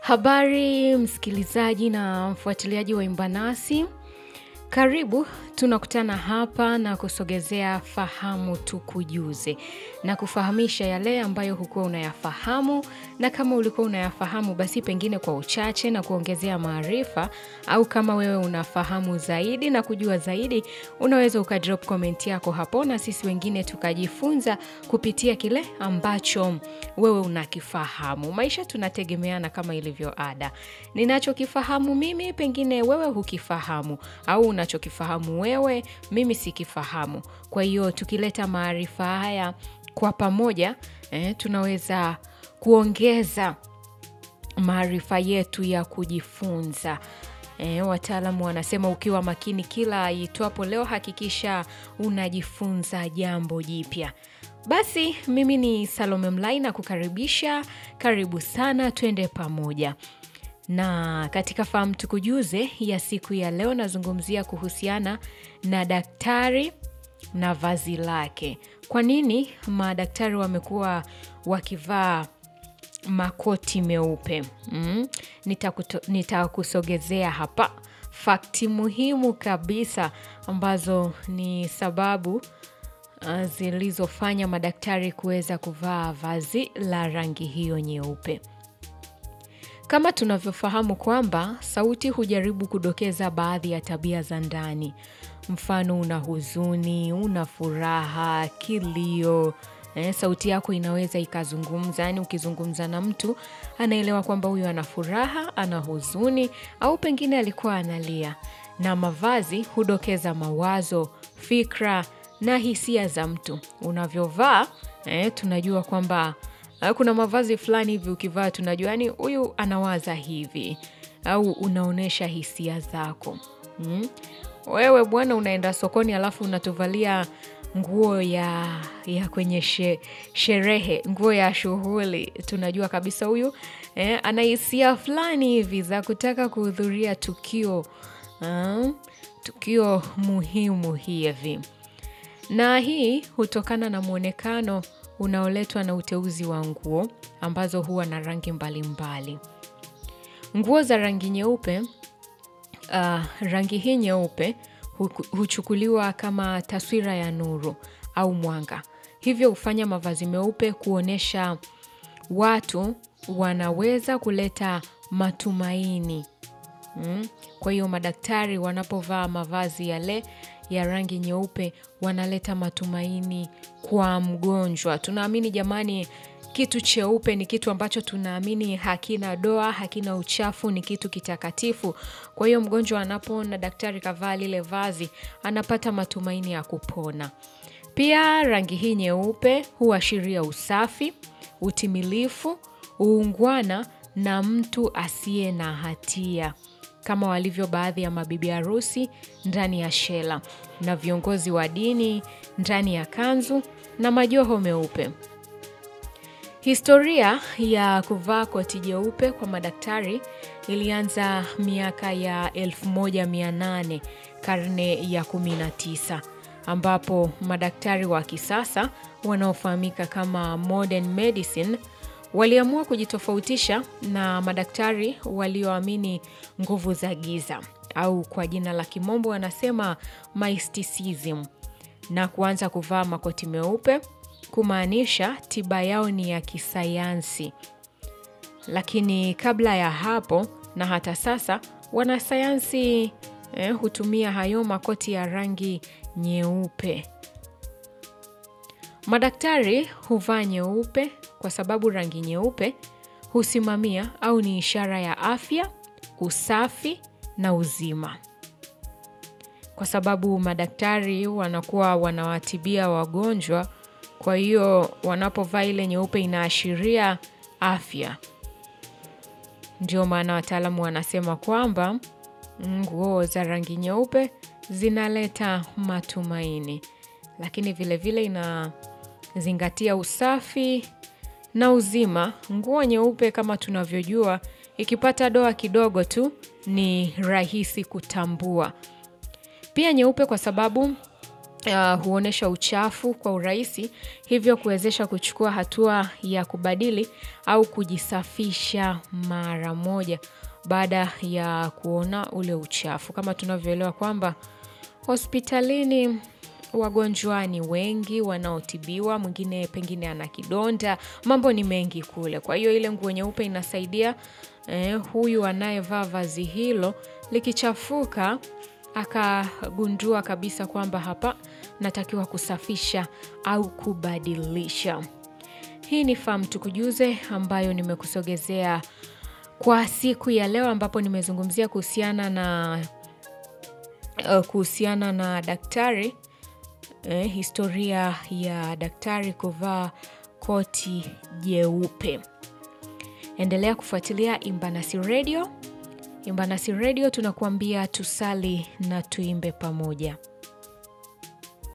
Habari msikilizaji na mfuatiliaji wa Imbanasi, karibu. Tunakutana hapa na kusogezea fahamu tukujuze na kufahamisha yale ambayo hukuwa unayafahamu, na kama ulikuwa unayafahamu basi pengine kwa uchache na kuongezea maarifa, au kama wewe unafahamu zaidi na kujua zaidi, unaweza ukadrop comment yako hapo na sisi wengine tukajifunza kupitia kile ambacho wewe unakifahamu. Maisha tunategemeana kama ilivyo ada. Ninachokifahamu mimi pengine wewe hukifahamu, au unachokifahamu wewe mimi sikifahamu. Kwa hiyo tukileta maarifa haya kwa pamoja eh, tunaweza kuongeza maarifa yetu ya kujifunza. E, wataalamu wanasema ukiwa makini kila itwapo leo, hakikisha unajifunza jambo jipya. Basi mimi ni Salome Mlai na kukaribisha, karibu sana, twende pamoja. Na katika fahamu tukujuze ya siku ya leo, nazungumzia kuhusiana na daktari na vazi lake. Kwa nini madaktari wamekuwa wakivaa makoti meupe? Mm, nitakusogezea hapa fakti muhimu kabisa ambazo ni sababu uh, zilizofanya madaktari kuweza kuvaa vazi la rangi hiyo nyeupe. Kama tunavyofahamu kwamba sauti hujaribu kudokeza baadhi ya tabia za ndani, mfano una huzuni, una furaha, kilio. Eh, sauti yako inaweza ikazungumza, yaani ukizungumza na mtu anaelewa kwamba huyu ana furaha, ana huzuni au pengine alikuwa analia. Na mavazi hudokeza mawazo, fikra na hisia za mtu. Unavyovaa eh, tunajua kwamba eh, kuna mavazi fulani hivi ukivaa tunajua yani huyu anawaza hivi au unaonyesha hisia zako. Hmm? Wewe bwana unaenda sokoni alafu unatuvalia nguo ya, ya kwenye she, sherehe, nguo ya shughuli, tunajua kabisa huyu eh, ana hisia fulani hivi za kutaka kuhudhuria tukio uh, tukio muhimu hivi, na hii hutokana na mwonekano unaoletwa na uteuzi wa nguo ambazo huwa na rangi mbalimbali mbali. Nguo za rangi nyeupe uh, rangi hii nyeupe huchukuliwa kama taswira ya nuru au mwanga, hivyo hufanya mavazi meupe kuonyesha watu wanaweza kuleta matumaini mm. Kwa hiyo madaktari wanapovaa mavazi yale ya rangi nyeupe wanaleta matumaini kwa mgonjwa. Tunaamini jamani, kitu cheupe ni kitu ambacho tunaamini hakina doa, hakina uchafu, ni kitu kitakatifu. Kwa hiyo mgonjwa anapoona daktari kavaa lile vazi, anapata matumaini ya kupona. Pia rangi hii nyeupe huashiria usafi, utimilifu, uungwana na mtu asiye na hatia, kama walivyo baadhi ya mabibi harusi ndani ya shela na viongozi wa dini ndani ya kanzu na majoho meupe. Historia ya kuvaa koti jeupe kwa madaktari ilianza miaka ya 1800 karne ya 19, ambapo madaktari wa kisasa wanaofahamika kama modern medicine waliamua kujitofautisha na madaktari walioamini nguvu za giza au kwa jina la kimombo wanasema mysticism, na kuanza kuvaa makoti meupe kumaanisha tiba yao ni ya kisayansi. Lakini kabla ya hapo na hata sasa wanasayansi eh, hutumia hayo makoti ya rangi nyeupe. Madaktari huvaa nyeupe kwa sababu rangi nyeupe husimamia au ni ishara ya afya, usafi na uzima. Kwa sababu madaktari wanakuwa wanawatibia wagonjwa kwa hiyo wanapovaa ile nyeupe inaashiria afya. Ndio maana wataalamu wanasema kwamba nguo za rangi nyeupe zinaleta matumaini, lakini vilevile inazingatia usafi na uzima. Nguo nyeupe kama tunavyojua, ikipata doa kidogo tu ni rahisi kutambua. Pia nyeupe kwa sababu uh, huonyesha uchafu kwa urahisi, hivyo kuwezesha kuchukua hatua ya kubadili au kujisafisha mara moja baada ya kuona ule uchafu. Kama tunavyoelewa kwamba hospitalini wagonjwa ni wengi wanaotibiwa, mwingine pengine ana kidonda, mambo ni mengi kule. Kwa hiyo ile nguo nyeupe inasaidia eh, huyu anayevaa vazi hilo likichafuka akagundua kabisa kwamba hapa natakiwa kusafisha au kubadilisha. Hii ni Fahamu Tukujuze ambayo nimekusogezea kwa siku ya leo, ambapo nimezungumzia kuhusiana na uh, kuhusiana na daktari eh, historia ya daktari kuvaa koti jeupe. Endelea kufuatilia Imbanasi Radio. Imbanasi Radio tunakuambia tusali na tuimbe pamoja.